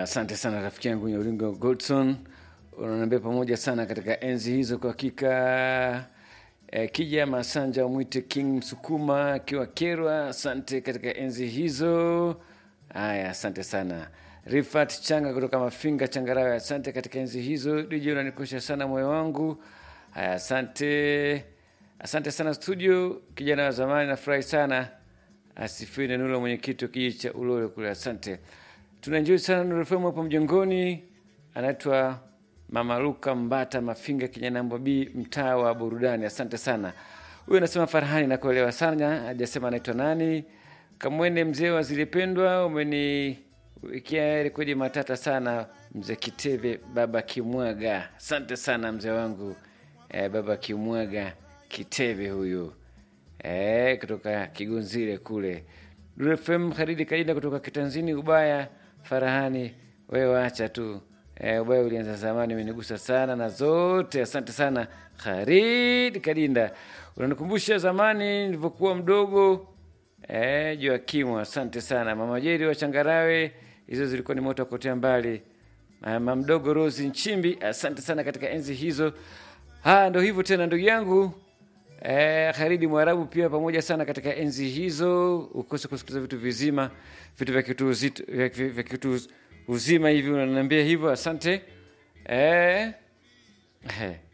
asante sana rafiki yangu Nyaulingo Godson, unaniambia pamoja sana katika enzi hizo. Kwa hakika eh, Kija Masanja mwite King Msukuma akiwa Kerwa, asante katika enzi hizo. Haya, asante sana Rifat Changa kutoka Mafinga Changarawe, asante katika enzi hizo. DJ unanikosha sana moyo wangu. Haya, asante asante sana studio, kijana wa zamani, nafurahi sana. Asifiwe na Nula, mwenyekiti wa kijiji cha Ulole kule, asante. Tunaenjoy sana Nuru FM hapo mjengoni. Anaitwa Mama Luka Mbata Mafinga, kijana namba B, mtaa wa burudani. Asante sana. Huyu anasema Farhani, nakuelewa sana, hajasema anaitwa nani. Kamwene mzee wa zilipendwa, umeniwekea rekodi matata sana mzee Kiteve, baba Kimwaga. Asante sana mzee wangu eh, baba Kimwaga Kiteve huyu eh, kutoka Kigunzile kule. Nuru FM Kharidi Kaida kutoka Kitanzini. Ubaya Farahani, wewe wacha tu eh, ubaya ulianza zamani, umenigusa sana na zote. Asante sana Khalid Kadinda, unanikumbusha zamani nilivyokuwa mdogo eh, Joakimu. Asante sana mama Jeri wa Changarawe, hizo zilikuwa ni moto wa kuotea mbali. Mama mdogo Rosi Nchimbi, asante sana katika enzi hizo. Ha, ndo hivyo tena ndugu yangu Eh, Kharidi Mwarabu pia pamoja sana katika enzi hizo. Ukose kusikiliza vitu vizima, vitu vya kitu uzito, vya, vya kitu uzima hivi, unaniambia hivyo, asante eh, eh.